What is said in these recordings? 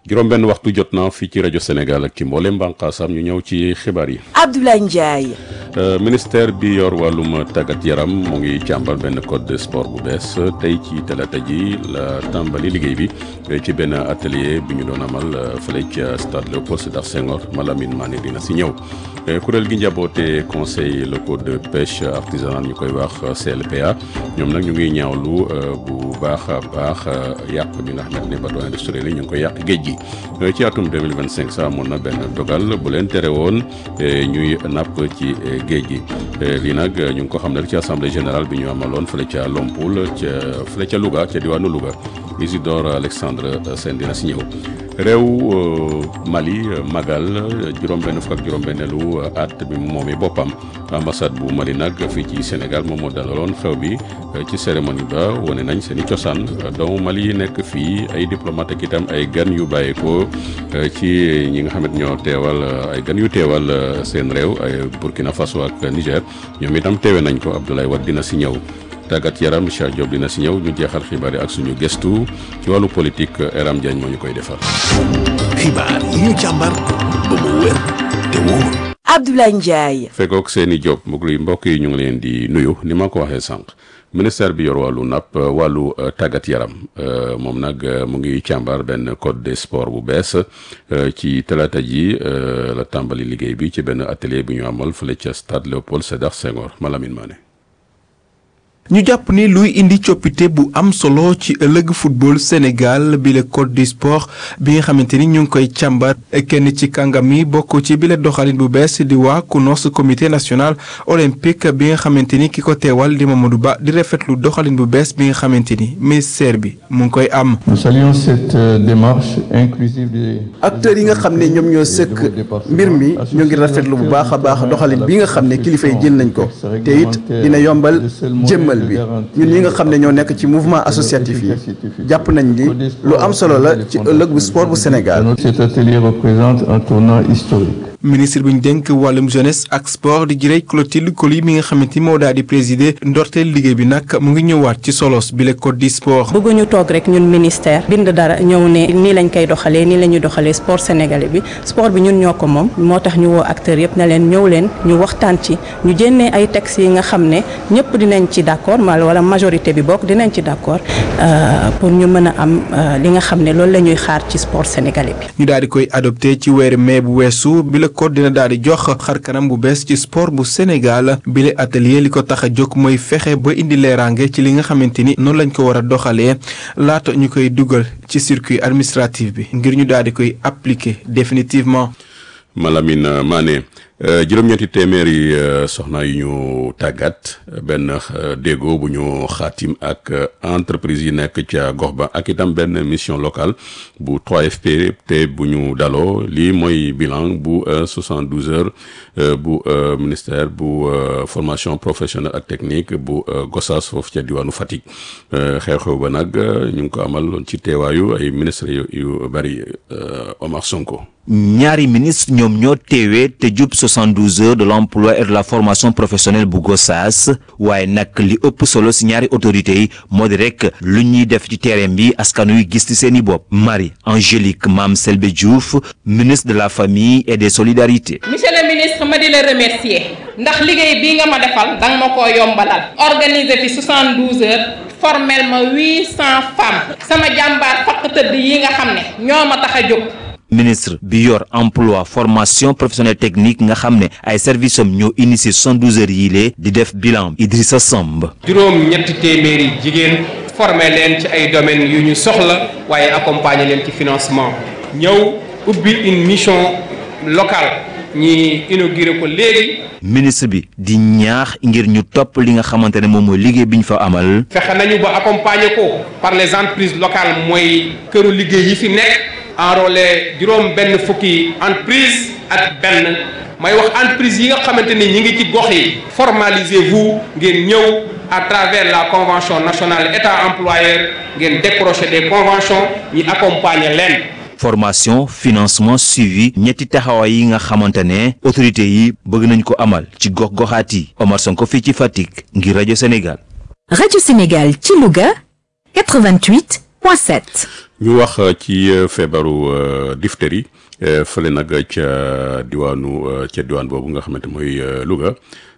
juróom-benn waxtu jot na fii ci rajo Sénégal ak ci mboolem bànqaasam ñu ñëw ci xibaar yi. Abdoulaye Ndiaye. ministère bi yor wàllum tàggat yaram mu ngi càmbar benn code de sport bu bees tey ci talaata ji la tàmbali liggéey bi ci benn atelier bi ñu doon amal fële ca stade Léopold Sédar Senghor Malamine Mané dina si ñëw. kuréel gi njaboote conseil locaux de pêche artisanale ñu koy wax CLPA ñoom nag ñu ngi ñaawlu bu baax a baax yàq bi nga xamante ne bateau industriel yi ñu ngi koy yàq géej gi ci atum 2025 sax amoon na benn dogal bu leen tere woon ñuy napp ci géej gi lii nag ñu ngi ko xam ne ci assemblée générale bi ñu amaloon fële ca Lompoul ca fële ca Louga ca diwaanu Louga Isidore Alexandre Sène dina si ñëw réew Mali magal juróom-benn fukk ak juróom-benneelu at bi mu moomee boppam ambassade bu Mali nag fii ci Sénégal moom moo dalaloon xew bi ci cérémonie ba wane nañ seen i cosaan doomu Mali yi nekk fii ay diplomate ak itam ay gan yu bàyyeekoo ci ñi nga xamante ñoo teewal ay gan yu teewal seen réew ay Burkina Faso ak Niger ñoom itam teewe nañ ko Abdoulaye Wade dina si ñëw. tàggat yaram Cheikh Diop dina si ñëw ñu jeexal xibaar yi ak suñu gëstu ci wàllu politique Eram Diagne moo ñu koy defal. xibaar yi ñu càmbar ba mu wér te wóor. Abdoulaye Ndiaye. fekkook seeni Diop mbokk yi ñu ngi leen di nuyu ni ma ko waxee sànq ministère bi yor wàllu napp wàllu tàggat yaram moom nag mu ngi càmbar benn code des sports bu bees ci talaata ji la tàmbali liggéey bi ci benn atelier bi ñu amal fële ca stade Léopold Sédar Senghor Malamine Mané. ñu jàpp ni luy indi coppite bu am solo ci ëllëg football Sénégal bi le code du sport bi nga xamante ni ñu ngi koy càmbar kenn ci kàngam yi bokk ci bi le doxalin bu bees di waa CNOS comité national olympique bi nga xamante ni ki ko teewal di Mamadou Ba di rafetlu doxalin bu bees bi nga xamante ni ministère bi mu ngi koy am. nous saluons cette démarche inclusive des. acteurs yi nga xam ne ñoom ñoo sëkk mbir mi ñu ngi rafetlu bu baax a baax doxalin bi nga xam ne kilifa yi jël nañ ko te it dina yombal jëmmal. bi ñun ñi nga xam ne ñoo nekk ci mouvement associatif yi jàpp nañ ni lu am solo la ci ëllëg bu sport bu Sénégal. cet atelier représente un tournant historique. ministre bi ñu dénk wàllum jeunesse ak sport di jirey Clotilde Coly mi nga xamante ni moo daal di présider ndorteel liggéey bi nag mu ngi ñëwaat ci solos bi le code du sport. bëgguñu toog rek ñun ministère bind dara ñëw ne nii lañ koy doxalee nii la ñuy doxalee sport sénégalais bi sport bi ñun ñoo ko moom moo tax ñu woo acteurs yëpp ne leen ñëw leen ñu waxtaan ci ñu jénnee ay textes yi nga xam ne ñëpp dinañ ci d'accord mal wala majorité bi bokk dinañ ci d'accord pour ñu mën a am li nga xam ne loolu la ñuy xaar ci sport sénégalais bi. ñu daal di koy adopté ci weeru mai bu weesu bi le code dina daal di jox xar kanam bu bees ci sport bu Sénégal bi le atelier li ko tax a jóg mooy fexe ba indi leeraange ci li nga xamante ni noonu lañ ko war a doxalee laata ñu koy dugal ci circuit administratif bi ngir ñu daal di koy appliquer définitivement. Malamine Mané juróom-ñetti téeméeri soxna yu ñu tàggat benn déggoo bu ñu xaatim ak entreprise yi nekk ca gox ba ak itam benn mission locale bu 3FP te bu ñu daloo lii mooy bilan bu 72 heures bu ministère bu formation professionnelle ak technique bu Gossas foofu ca diwaanu Fatick xew-xew ba nag ñu ngi ko amal ci teewaayu ay ministres yu bari Omar Sonko. ñaari ministre ñoom ñoo teewee te jub 72 heures de l'emploi et de la formation professionnelle bu Gossas waaye nag li ëpp solo si ñaari autorités yi moo di rek lu ñuy def ci terrain bi askan wi gis ci seeni bopp Marie Angélique Mame Selbe Diouf ministre de la famille et des solidarités. monsieur le ministre ma di la remercier ndax liggéey bii nga ma defal danga ma koo yombalal organiser fi 72 heures. formel ma 800 femmes sama jàmbaar fakk tëdd yi nga xam ne ñoo ma tax a jóg. ministre bi yor emploi formation professionnelle technique nga xam ne ay services am ñoo initié 72 heures yii lee di def bilan Idrissa Samb. juróom ñetti téeméeri jigéen formé leen ci ay domaines yu ñu soxla waaye accompagner leen ci financement ñëw ubbi une mission locale ñi inauguré ko léegi. ministre bi di ñaax ngir ñu topp li nga xamante ne moom mooy liggéey bi ñu fa amal. fexe nañu ba accompagner ko par les entreprises locales mooy këru liggéey yi fi nekk. enrôlé juróom benn fukki entreprise ak benn may wax entreprise yi nga xamante ni ñi ngi ci gox yi formalisez-vous ngeen ñëw à travers la convention nationale état employeur ngeen décrocher des conventions ñi accompagner leen formation financement suivi ñetti taxawaay yi nga xamante ne autorités yi bëgg nañ ko amal ci gox goxaat yi Omar Sonko fii ci Fatick ngir rajo Sénégal. rajo Sénégal ci Louga 88 point 7. ñu wax ci feebaru diphtérie fële nag ca diwaanu ca diwaan boobu nga xamante mooy Louga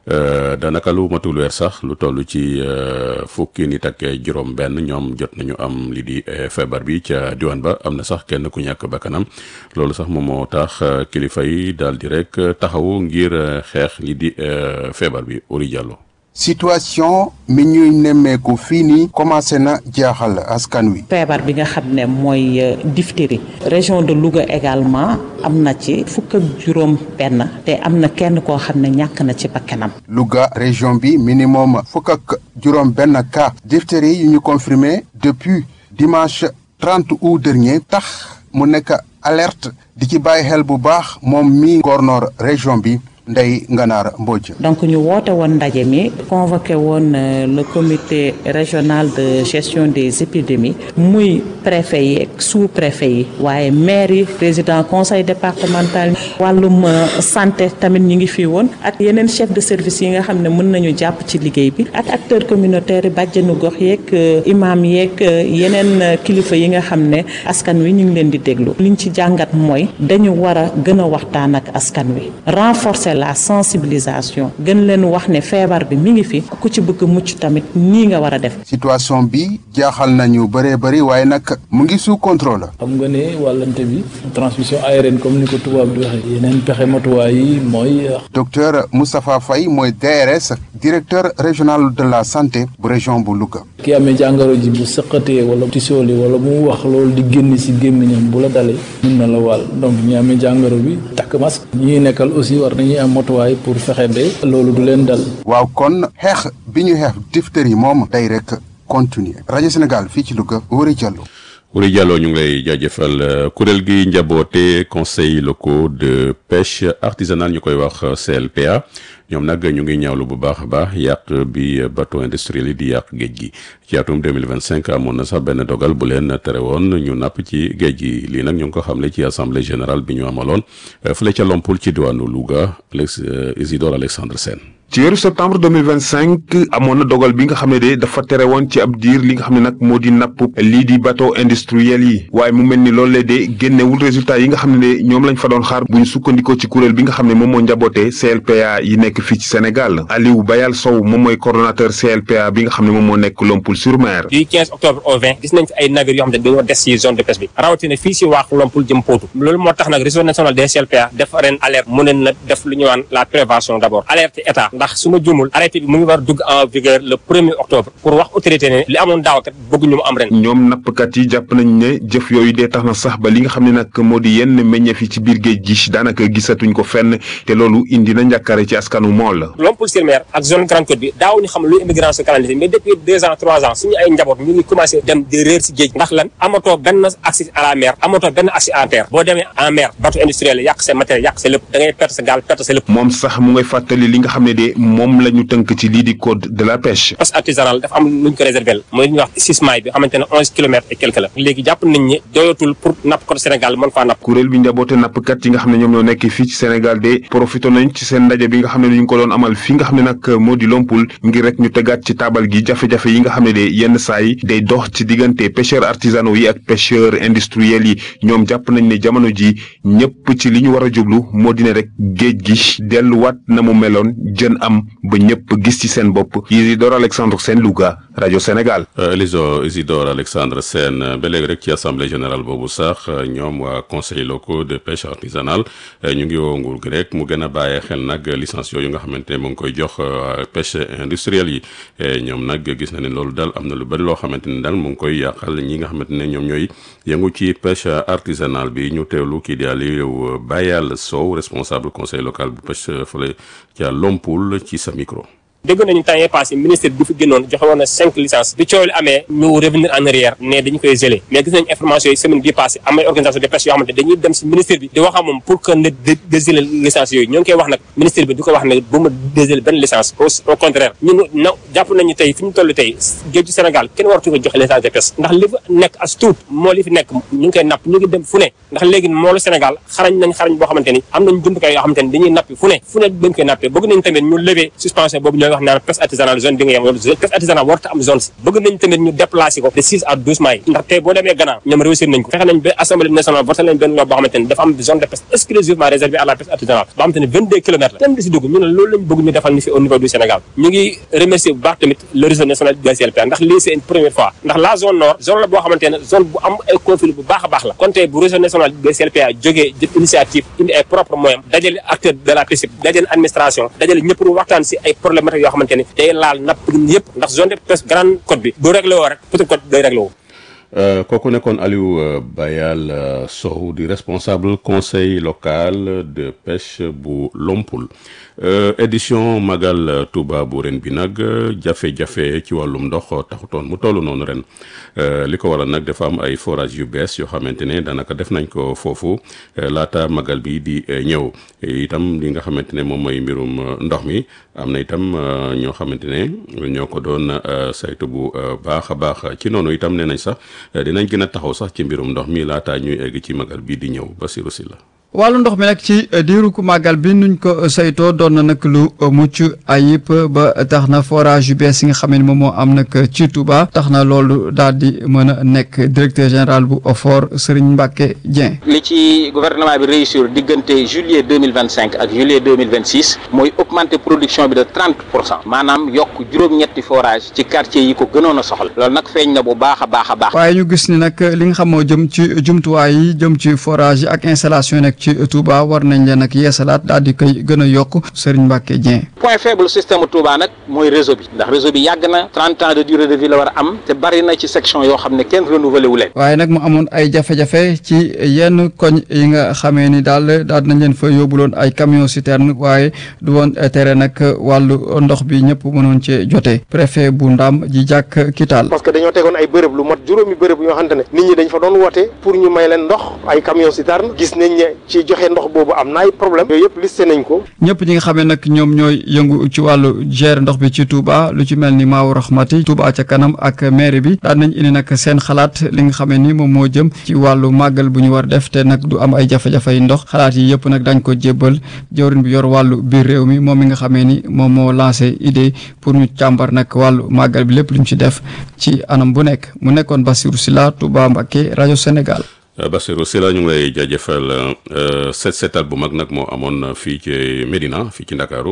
daanaka lu matul weer sax lu toll ci fukki nit ak juróom-benn ñoom jot nañu am li di feebar bi ca diwaan ba am na sax kenn ku ñàkk bakkanam loolu sax moom moo tax kilifa yi daal di rek taxawu ngir xeex li di feebar bi Uri Diallo. situation mi ñuy nemmeeku fii nii commencé na jaaxal askan wi. feebar bi nga xam ne mooy diphtérie région de Louga également am na ci fukk ak juróom benn te am na kenn koo xam ne ñàkk na ci bakkanam. Louga région bi minimum fukk ak juróom benn cas diphtérie yu ñu confirmé depuis dimanche trente août dernier tax mu nekk alerte di ci bàyyi xel bu baax moom mi gornoor région bi. Ndeye Nganaar Mbodj. donc ñu woote woon ndaje mi convoqué woon le comité régional de gestion des épidémies muy préfet yi ak sous préfet yi waaye maire yi président conseil départemental wàllum santé tamit ñi ngi fii woon ak yeneen chef de service yi nga xam ne mën nañu jàpp ci liggéey bi ak acteurs communautaires yi bàjjenu gox yeeg imam yeeg yeneen kilifa yi nga xam ne askan wi ñu ngi leen di déglu liñ ci jàngat mooy dañu war a gën a waxtaan ak askan wi renforcer la sensibilisation gën leen wax ne feebar bi mi ngi fi ku ci bëgg mucc tamit nii nga war a def. situation bi jaaxal nañu bëree bëri waaye nag mu ngi sous contrôle. xam nga ne wàllante bi transmission aérienne comme ni ko tubaab di waxee. yeneen pexe matuwaay yi mooy. docteur Moustapha Faye mooy DRS directeur régional de la santé bu région bu Louga. ki amee jàngoro ji bu sëqatee wala tisooli wala mu wax loolu di génn si gémmiñam bu la dalee. mun na la wàll donc ñi amee jàngoro bi takk masque. ñi nekkal aussi war nañuy am matuwaay pour fexe ba loolu du leen dal. waaw kon xeex bi ñu xeex diphtérie moom day rek continuer rajo Sénégal fii ci Louga Wuri Diallo. Wuri Diallo ñu ngi lay jaajëfal kuréel gi njaboote conseil locaux de pêche artisanale ñu koy wax CLPA ñoom nag ñu ngi ñaawlu bu baax a baax yàq bi bateau industriel yi di yàq géej gi ci atum 2025 amoon na sax benn dogal bu leen tere woon ñu napp ci géej gi lii nag ñu ngi ko xamle ci assemblée générale bi ñu amaloon fële ca Lompul ci diwaanu Louga Alex Isidore Alexandre Sène ci weeru septembre 2025 amoon na dogal bi nga xam ne de dafa tere woon ci ab diir li nga xam ne nag moo di napp lii di bateau industriel yi waaye mu mel ni loolu de génnewul résultat yi nga xam ne de ñoom lañ fa doon xaar bu ñu sukkandikoo ci kuréel bi nga xam ne moom moo njaboote CLPA yi nekk fii ci Sénégal Aliou Bayal Sow moom mooy coordonnateur CLPA bi nga xam ne moom moo nekk Lompul sur Mer. du 15 octobre au 20 gis nañ fi ay navires yoo xam ne dañoo des ci zone de pêche bi rawatina fii ci waax Lompul jëm Potou loolu moo tax nag réseau national des CLPA def ren alerte mu ne na def lu ñu waan la prévention d'abord alerte état ndax su ma jumul arrêté bi mu ngi war dugg en vigueur le premier octobre pour wax autorité ne li amoon daaw kat bëgguñu mu am ren. ñoom nappkat yi jàpp nañ ne jëf yooyu dee tax na sax ba li nga xam ne nag moo di yenn meññeef yi ci biir géej gi daanaka gisatuñ ko fenn te loolu indi na njàkkare ci askanu mool. Lompul-sur-Mer ak zone Grande Côte bi daaw ñu xam luy immigration clandestine mais depuis deux ans trois ans suñu ay njaboot ñu ngi commencé dem di réer si géej ndax lan amatoo benn accès à la mer amatoo benn accès à terre boo demee en mer bateau industriel yàq sa matériel yàq sa lépp da ngay perte sa gaal perte sa lépp. moom sax mu ngay fàttali li nga xam ne de moom la ñu tënk ci lii di code de la pêche. pêche artisanale dafa am lu ñu ko réservé la mooy li ñuy wax sismaay bi xamante ne onze kilomètres et quelque la léegi jàpp nañ ne doyatul pour napp ko Sénégal mën faa napp. kuréel bi njaboote nappkat yi nga xam ne ñoom ñoo nekk fii ci Sénégal de profité nañ ci seen ndaje bi nga xam ne ñu ngi ko doon amal fii nga xam ne nag moo di Lompul ngir rek ñu tegaat ci taabal gi jafe-jafe yi nga xam ne de yenn saa yi day dox ci diggante pêcheurs artisanaux yi ak pêcheurs industriels yi ñoom jàpp nañ ne jamono ji ñëpp ci li ñu war a jublu moo di ne rek géej gi delluwaat na mu meloon jën am ba ñëpp gis ci seen bopp Isidore Alexandre Sène Louga rajo Sénégal. Eliso Isidore Alexandre Sène ba léegi rek ci assemblée générale boobu sax ñoom waa conseil locaux de pêche artisanale ñu ngi woo nguur gi rek mu gën a bàyyi xel nag licence yooyu nga xamante ne mu ngi koy jox pêche industrielle yi ñoom nag gis na ne loolu daal am na lu bari loo xamante ne daal mu ngi koy yàqal ñi nga xamante ne ñoom ñooy yëngu ci pêche artisanale bi ñu teewlu kii di Aliou Bayal Sow responsable conseil local bu pêche fële ca Lompul ci sa micro. dégg nañu temps yii passé ministre bi fi génnoon joxe woon na cinq licences bi coow li amee ñu revenir en arrière ne dañu koy gelé mais gis nañu information yi semaine bii passé am ay organisation de pêche yoo xamante dañuy dem si ministre bi di wax ak moom pour que ne dégelé licence yooyu ñoo ngi koy wax nag ministre bi di ko wax ne bu ma dégelé benn licence au contraire ñun na jàpp nañu tey fi ñu toll tey géeju Sénégal kenn waratu ko joxe licence de pêche ndax li fa nekk as tuut moo li fi nekk ñu ngi koy napp ñu ngi dem fu ne ndax léegi moolu Sénégal xarañ nañ xarañ boo xamante ni am nañ jumtukaay yoo xamante ni dañuy nappi fu ne fu ne dañ koy nappee bëgg nañ tamit ñu lever suspension boobu lay wax naan pêche artisanale zone bi nga yem loolu pêche artisanale warut am zone si bëgg nañ tamit ñu déplacer ko de six à douze miles ndax tey boo demee Ghana ñoom réussir nañ ko fexe nañ ba assemblée nationale voté nañ benn loi boo xamante ne dafa am zone de pêche exclusivement réservée à la pêche artisanale boo xamante ne vingt deux kilomètres la kenn di si dugg ñu ne loolu lañ bëgg ñu defal ñu fi au niveau du Sénégal ñu ngi remercier bu baax tamit le réseau national du GCLPA ndax lii c'est une première fois ndax la zone nord zone la boo xamante ne zone bu am ay conflit bu baax a baax la kon tey bu réseau national du GCLPA jógee jël initiative indi ay propre moyens dajale acteur de la pêche dajale administration dajale ñëpp pour waxtaan si ay problématiques yoo xamante ne day laal napp yëpp ndax zone de pêche grande côte bi bu réglé woo rek petite côte day réglé woo kooku nekkoon Aliou Bayal Sow di responsable conseil local de pêche bu Lompul édition Magal Touba bu ren bi nag jafe-jafe ci wàllum ndox taxutoon mu toll noonu ren li ko waral nag dafa am ay forage yu bees yoo xamante ne daanaka def nañ ko foofu laata magal bi di ñëw itam li nga xamante ne moom mooy mbirum ndox mi am na itam ñoo xamante ne ñoo ko doon saytu bu baax a baax ci noonu itam nee nañ sax dinañ gën a taxaw sax ci mbirum ndox mi laata ñuy egg ci magal bii di ñëw Basirou Sylla wàllu ndox mi nag ci diiru ku màggal bi nuñ ko saytoo doon na nag lu mucc ayib ba tax na forage yu bees yi nga xam ne moom moo am nag ci Touba tax na loolu daal di mën a nekk directeur général bu OFOR Serigne Mbacke Dieng. li ci gouvernement bi réussir diggante juillet deux mille vingt cinq ak juillet deux mille vingt six mooy augmenter production bi de trente pour cent maanaam yokk juróom-ñetti forage ci quartier yi ko gënoon a soxla loolu nag feeñ na bu baax a baax a baax. waaye ñu gis ni nag li nga xam moo jëm ci jumtuwaay yi jëm ci forage yi ak installation yi nag ci Touba war nañ leen ak yeesalaat daal di koy gën a yokk Serigne Mbacke Dieng. point faible système Touba nag mooy réseau bi ndax réseau bi yàgg na trente ans de durée de vie la war a am te bari na ci section yoo xam ne kenn renouvelé wu leen. waaye nag mu amoon ay jafe-jafe ci yenn koñ yi nga xamee ni daal daal nañ leen fa yóbbuloon ay camion citerne waaye du woon tere nag wàllu ndox bi ñëpp mënoon cee jote préfet bu Ndam ji jàkk Kital. parce que dañoo tegoon ay bërëb lu mat juróomi bërëb yoo xamante ne nit ñi dañ fa doon woote pour ñu may leen ndox ay camion citerne gis nañ ne ci joxe ndox boobu am na ay problème yooyu yëpp listé nañ ko. ñëpp ñi nga xamee nag ñoom ñooy yëngu ci wàllu gérer ndox bi ci Touba lu ci mel ni Maawu Rahmati Touba ca kanam ak maire bi daan nañ indi nag seen xalaat li nga xamee ni moom moo jëm ci wàllu màggal bu ñu war def te nag du am ay jafe-jafe yi ndox xalaat yi yëpp nag dañ ko jébbal jawriñ bi yor wàllu biir réew mi moom mi nga xamee ni moom moo lancé idée pour ñu càmbar nag wàllu màggal bi lépp lu ñu ci def ci anam bu nekk mu nekkoon Bassirou Sylla Touba Mbacké rajo Sénégal. Bassirou Sylla ñu ngi lay jaajëfal set setal bu mag nag moo amoon fii ci Médina fii ci Ndakaaru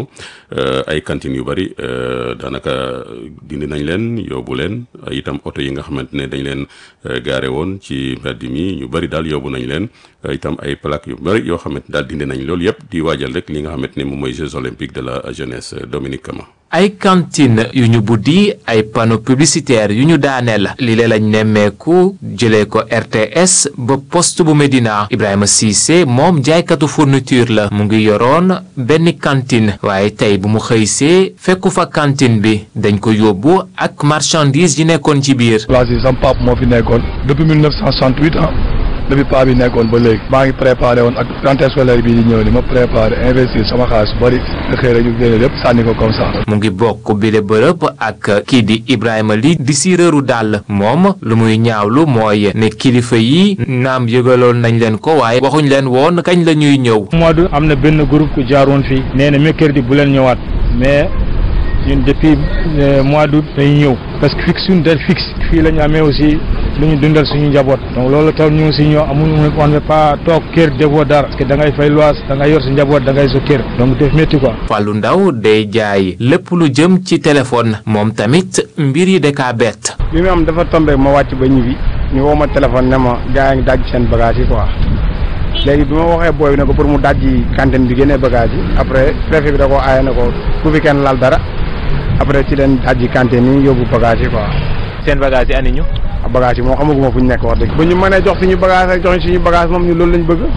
ay cantines yu bari daanaka dindi nañ leen yóbbu leen itam oto yi nga xamante ne dañ leen gaare woon ci mbedd mi ñu bari daal yóbbu nañ leen itam ay plaques yu bari yoo xamante daal dindi nañ loolu yëpp di waajal rek li nga xamante ne moom mooy Jeux olympiques de la jeunesse Dominique Kama. ay cantine yu ñu buddi ay panneau publicitaire yu ñu daaneel li lee lañ nemmeeku jëlee ko RTS ba poste bu Médina Ibrahima Cissé moom jaaykatu fourniture la mu ngi yoroon benn cantine waaye tey bu mu xëysee fekku fa cantine bi dañ ko yóbbu ak marchandise yi nekkoon ci biir. place yi sam pap moo fi nekkoon depuis 1968 ah depuis paa bi nekkoon ba léegi maa ngi préparé woon ak rentrée scolaire bii di ñëw ni ma préparé investir sama xaalis bari nga xëy rek ñu génne lépp sànni ko comme ça. mu ngi bokk bile bërëb ak kii di Ibrahima li di siireeru dàll moom lu muy ñaawlu mooy ne kilifa yi naam yëgaloon nañ leen ko waaye waxuñ leen woon kañ la ñuy ñëw. mois de am na benn groupe ku jaaroon fii nee na mercredi bu leen ñëwaat mais ñun depuis mois d'août dañuy ñëw parce que fixe suñu date fixe fii la ñu amee aussi lu ñu dundal suñu njaboot donc loolu tax ñu aussi ñoo amul on ne pas toog kër defoo dara parce que da ngay fay lois da ngay yor sa njaboot da ngay sa kër donc def métti quoi. Fallou Ndaw day jaay lépp lu jëm ci téléphone moom tamit mbir yi da kaa bett. bi mu am dafa tombé ma wàcc ba ñibbi ñu woo ma téléphone ne ma gars yi ngi daj seen bagage yi quoi léegi bi ma waxee booy bi ne ko pour mu dajji cantine bi génnee bagage yi après préfet bi da koo aaye ne ko ku fi kenn laal dara après ci leen dajji cantine yi yóbbu bagage yi quoi. seen bagage yi ani ñu. bagage yi moom xamaguma fu ñu nekk wax dëgg. bu ñu mënee jox suñu bagage rek jox suñu bagage moom ñu loolu lañ bëgg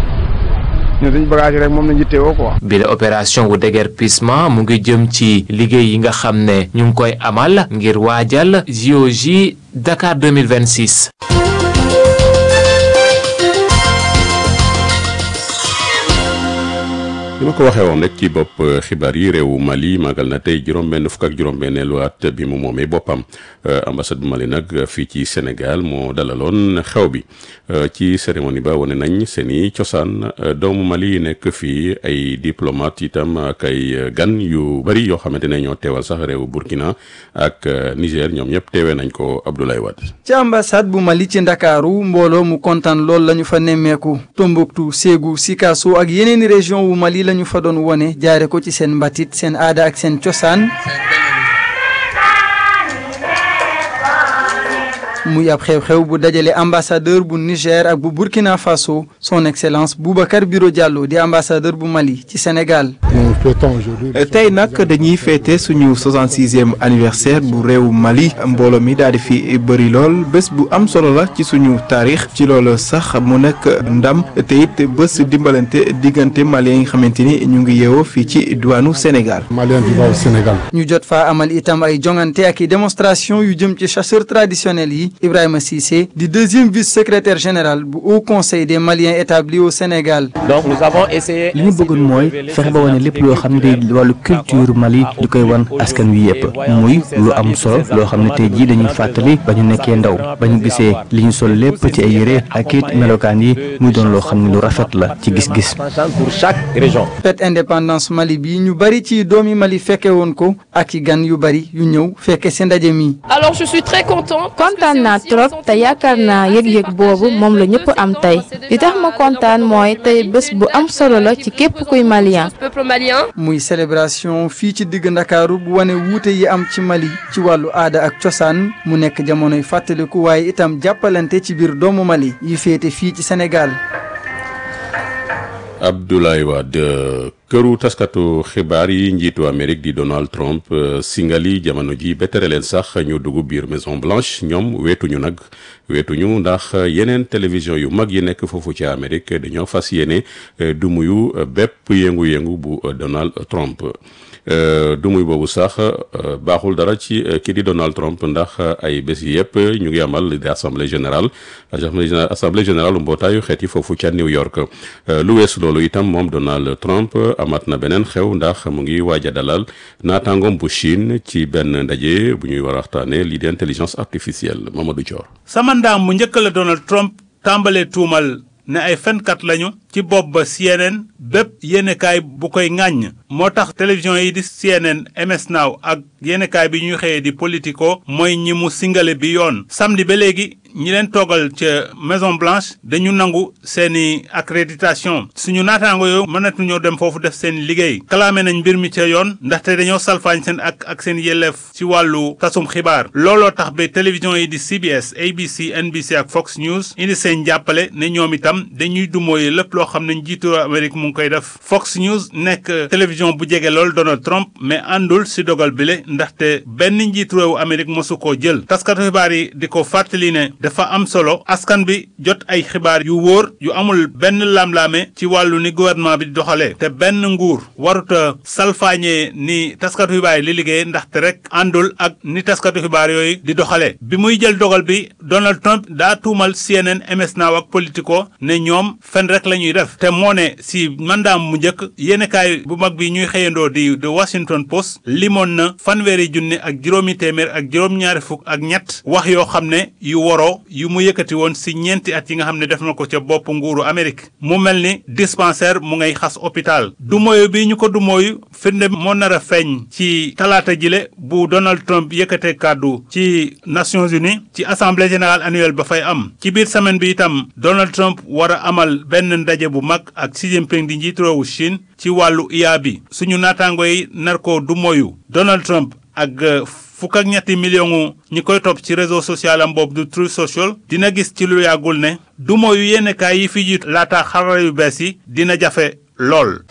ñun suñu bagage yi rek moom lañ yittewoo quoi. bi la opération wu déguerpissement mu ngi jëm ci liggéey yi nga xam ne ñu ngi koy amal ngir waajal JOJ Dakar 2026. li ma ko waxee woon rek ci bopp xibaar yi réewu Mali màggal na tey juróom-benn fukk ak juróom-benneelu at bi mu moomee boppam ambassade bu Mali nag fii ci Sénégal moo dalaloon xew bi ci cérémonie ba wane nañ seen i cosaan doomu Mali nekk fii ay diplomate itam ak ay gan yu bari yoo xamante ne ñoo teewal sax réewu Burkina ak Niger ñoom ñëpp teewee nañ ko Abdoulaye Wade. ci ambassade bu Mali ci Ndakaaru mbooloo mu kontaan lool la ñu fa nemmeeku Tombouctou Ségou Sikasso ak yeneeni région wu Mali la ñu fa doon wone jaare ko ci seen mbatit seen aada ak seen cosaan muy ab xew-xew bu dajale ambassadeur bu Niger ak bu Burkina Faso son excellence Boubacar Biro Diallo di ambassadeur bu Mali ci Sénégal. tey nag dañuy féete suñu 66e anniversaire bu réew Mali mbooloo mi daal di fi bëri lool bés bu am solo la ci suñu taarix ci loolu sax mu nekk ndam te it bés dimbalante diggante Maliens yi nga xamante ni ñu ngi yeewoo fii ci diwaanu Sénégal. Malien di waaw Sénégal. ñu jot faa amal itam ay jongante ak i démonstration yu jëm ci chasseurs traditionnels yi Ibrahima Cissé di deuxième vice-secrétaire général bu Haut Conseil des Maliens établis au Sénégal. donc nous avons essayé. li ñu bëggoon mooy fexe ba wane lépp loo xam ne day wàllu culture Mali di koy wan askan wi yëpp muy lu am solo loo xam ne tey jii dañuy fàttali ba ñu nekkee ndaw ba ñu gisee li ñu sol lépp ci ay yére ak it melokaan yi muy doon loo xam ne lu rafet la ci gis-gis. pour chaque région. fête indépendance Mali bi ñu bari ci doomi Mali fekke woon ko ak i gan yu bari yu ñëw fekke si ndaje mi. alors je suis très content. kontaan naa trop te yaakaar naa yëg-yëg boobu moom la ñëpp am tey li tax ma kontaan mooy tey bés bu am solo la ci képp kuy malien. peuple malien. muy célébration fii ci digg Ndakaaru bu wane wuute yi am ci Mali ci wàllu aada ak cosaan mu nekk jamonoy fàttaliku waaye itam jàppalante ci biir doomu Mali yi féete fii ci Sénégal. Abdoulaye Wade këru taskatu xibaar yi njiitu Amérique di Donald Trump singali jamono ji ba tere leen sax ñu dugg biir Maison Blanche ñoom weetuñu nag weetuñu ndax yeneen télévision yu mag yi nekk foofu ci Amérique dañoo fas yéene du muyu bépp yëngu-yëngu bu Donald Trump. du muy boobu sax baaxul dara ci kii di Donald Trump ndax ay bés yi yëpp ñu ngi amal di assemblée générale assemblée générale mbootaayu xeet yi foofu ca New York lu weesu loolu itam moom Donald Trump amat na beneen xew ndax mu ngi waaj a dalal naataangoom bu Chine ci benn ndaje bu ñuy war a waxtaanee lii di intelligence artificielle Mamadou Thior. sama ndaam mu njëkk la Donald Trump tàmbalee tuumal ne ay fenkat lañu ci bopp ba CNN bépp yéenekaay bu koy ŋàññ moo tax télévision yi di CNN MS Now ak yéenekaay bi ñuy xëyee di Politico mooy ñi mu singale bi yoon samedi ba léegi ñi leen toogal ca Maison Blanche dañu nangu seeni accréditation suñu naataango yoo mënatuñoo dem foofu def seen liggéey kalaame nañ mbir mi ca yoon ndaxte dañoo salfaañ seen ak ak seen yelleef ci wàllu tasum xibaar looloo tax ba télévision yi di CBS ABC NBC ak Fox News indi seen jàppale ne ñoom itam dañuy dumooye lépp loo xam ne njiitu Amérique mu ngi koy def Fox News nekk télévision bu jege lool Donald Trump mais àndul si dogal bile ndaxte benn njiitu réewu Amérique mosu koo jël taskatu xibaar yi di ko fàttali ne dafa am solo askan bi jot ay xibaar yu wóor yu amul benn lamlaame ci wàllu ni gouvernement bi di doxalee te benn nguur waruta salfaañee ni taskatu xibaar yi li liggéey ndaxte rek àndul ak ni taskatu xibaar yooyu di doxalee bi muy jël dogal bi Donald Trump daa tuumal CNN MS Now ak Politico ne ñoom fen rek la ñuy def te moo ne si mandaam mu njëkk yéenekaay bu mag bi ñuy xëyandoo di The Washington Post limoon na fanweeri junni ak juróomi téeméer ak juróom-ñaari fukk ak ñett wax yoo xam ne yu woroo yu mu yëkkati woon si ñeenti at yi nga xam ne def na ko ca bopp nguuru Amérique mu mel ni dispensaire mu ngay xas hôpital du mooyu bi ñu ko du mooyu firnde moo nar a feeñ ci talaata jile bu Donald Trump yëkkate kàddu ci Nations Unies ci assemblée générale annuelle ba fay am ci biir semaine bi itam Donald Trump war a amal benn ndaje bu mag ak Xi Jinping di njiitu réewu Chine ci wàllu IA bi suñu naataango yi nar ko du moyu Donald Trump ak fukk ak ñetti million ñi koy topp ci réseau social am boobu du Truth Social dina gis ci lu yàggul ne du moyu yenn kaay yi fi jiitu laata xarala yu bees yi dina jafe lool.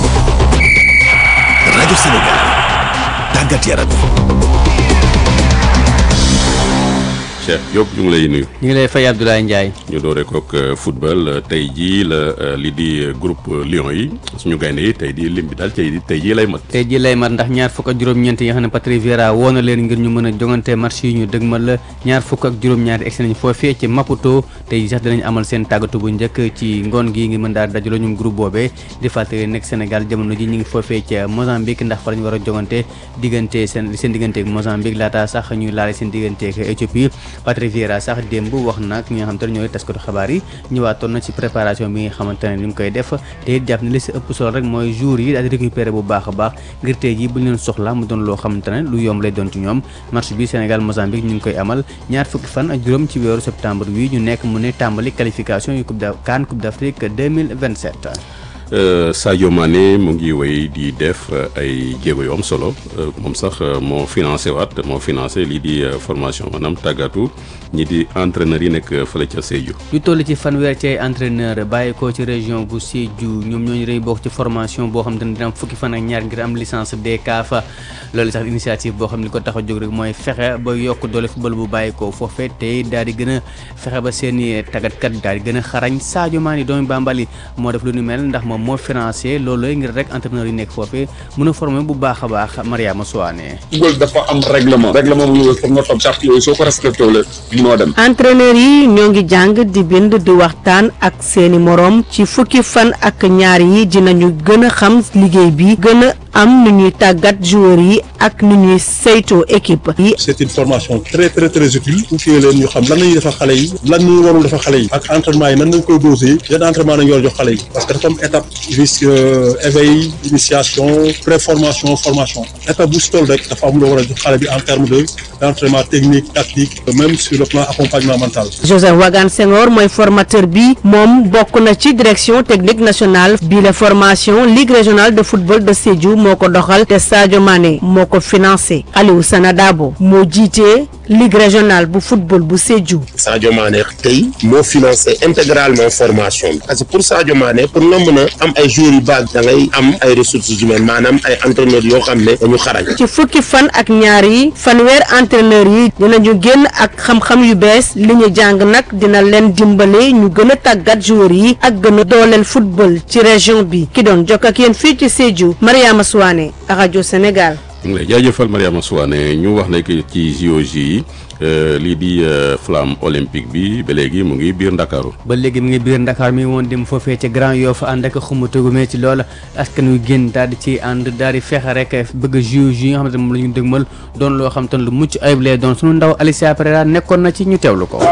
rajo Sénégal tàggat yaram. Cheikh Diop ñu ngi lay nuyu. ñu ngi lay fay Abdoulaye Ndiaye. ñu doore kook football tey jii la li di groupe Lions yi suñu gaynde yi tey di lim bi daal tey tey jii lay mat. tey jii lay mat ndax ñaar fukk ak juróom-ñeent yi nga xam ne Patrice Vieira woo na leen ngir ñu mën a jongante match yi ñu dëgmal la ñaar fukk ak juróom-ñaari egsi nañ foofee ci Maputo tey sax dinañ amal seen tàggatu bu njëkk ci ngoon gi ngi mën daal dajaloo ñum groupe boobee di fàttali nekk Sénégal jamono ji ñu ngi foofee ca Mozambique ndax fa lañ war a jongante diggante seen seen digganteeg Mozambique laata sax ñuy laale seen digganteeg Éthiopie Patrice Vieira sax démb wax nag ñi nga xamante ne ñooy taskatu xabaar yi ñëwaatoon na ci préparation bi nga xamante ne ni mu koy def te it jàpp ne li si ëpp solo rek mooy jour yi daal di récupérer bu baax a baax ngir tey jii bu ñu leen soxla mu doon loo xamante ne lu yomb lay doon ci ñoom match bi Sénégal Mozambique ñu ngi koy amal ñaar fukki fan ak juróom ci weeru septembre wi ñu nekk mu ne tàmbali qualification yu coupe d' CAN coupe d' Afrique 2027 Sadio Mané mu ngi wéy di def ay jéego yu am solo moom sax moo financé waat moo financé lii di formation maanaam tàggatu ñi di entraîneurs yi nekk fële ca Sédhiou. lu toll ci fanweer ci ay entraîneur bàyyi ko ci région bu Sédhiou ñoom ñooñu rëy bokk ci formation boo xam te ne dina am fukki fan ak ñaar ngir am licence DCAF loolu sax initiative boo xam ne li ko tax a jóg rek mooy fexe ba yokk doole football bu bàyyi ko foofee tey daal di gën a fexe ba seen i tàggatkat daal di gën a xarañ Sadio Mané doomu Bambali moo def lu ni mel ndax moom moo financé loolu ngir rek entraîneur yi nekk foofee mën a formé bu baax a baax Mariama Souane. football dafa am règlement règlement bu ñu foog nga topp charte yooyu soo ko respecté wala munoo dem. entraîneur yi ñoo ngi jàng di bind di waxtaan ak seeni moroom ci fukki fan ak ñaar yi dinañu gën a xam liggéey bi gën a am nu ñuy tàggat joueurs yi ak nu ñuy saytoo équipe yi. c'est une formation très très très utile pour que leen ñu xam lan la ñuy defal xale yi lan ñu warul defal xale yi ak entraînement yi nan lañ koy dosé yan entraînement nañu war a jox xale yi parce que dafa am étape risque éveil initiation préformation formation étape bu si toll rek dafa am loo war a jox xale bi en terme de d'entraînement technique tactique même sur le plan accompagnement mental. Joseph Wagan Senghor mooy formateur bi moom bokk na ci direction technique nationale bi la formation ligue régionale de football de Sédhiou moo ko doxal te Sadio Mané moo ko financé Aliou Sanadabo moo jiite ligue régionale bu football bu Sédhiou. Sadio Mané tey moo financé intégralement formation bi parce que pour Sadio Mané pour nga mën a am ay joueurs yu baax da ngay am ay ressources humaines maanaam ay entraîneurs yoo xam ne dañu xarañ. ci fukki fan ak ñaar yi fanweer entraîneurs yi dinañu génn ak xam-xam yu bees li ñu jàng nag dina leen dimbale ñu gën a tàggat joueurs yi ak gën a dooleel football ci région bi ki doon jokk ak yéen fii ci Sédhiou Mariama Souane rajo Sénégal. ñu ngi lay jaajëfal Mariama Souane ñu wax ne que ci JOJ yi lii di flamme olympique bi ba léegi mu ngi biir Ndakaaru ba léegi mu ngi biir Ndakaar mi woon dem foofee ca Grand Yoff ànd ak xumutugumee ci loolu askan wi génn daal di ci ànd daal di fexe rek bëgg JOJ yi nga xamante ne moom la ñu dëgmal doon loo xam te ne lu mucc ayib lay doon sunu ndaw Alicia Pereira nekkoon na ci ñu teewlu ko.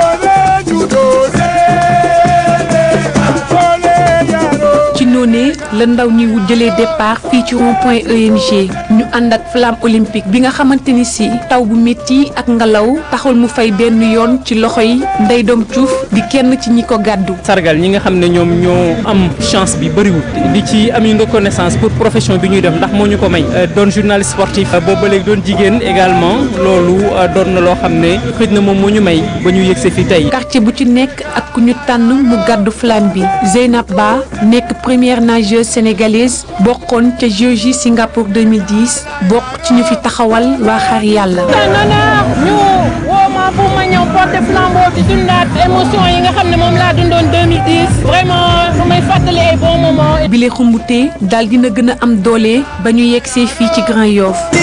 ci noonee la ndaw ñi jëlee départ fii ci rond point EMG ñu ànd ak flamme olympique bi nga xamante ni si taw bu métti ak ngelaw taxul mu fay benn yoon ci loxo yi Ndeye Dom Diouf di kenn ci ñi ko gàddu. sargal ñi nga xam ne ñoom ñoo am chance bi bëriwul di ci am une reconnaissance pour profession bi ñuy def ndax moo ñu ko may doon journaliste sportif boobu ba léegi doon jigéen également loolu doon na loo xam ne xëj na moom moo ñu may ba ñu yëgse fi tey. quartier bu ci nekk ak ku ñu tànn mu gàddu flamme bi Zeynab Ba nekk première nageuse sénégalaise bokkoon ca JOJ Singapour 2010 bokk ci ñu fi taxawal waa xar yàlla. ñu woo ma pour ma ñëw porter flambeau bi dundaat émotion yi nga xam ne moom laa dundoon 2010 vraiment su may fàttali ay bon moment. bile xumbute daal dina gën a am doole ba ñu yegg see fii ci Grand Yoff.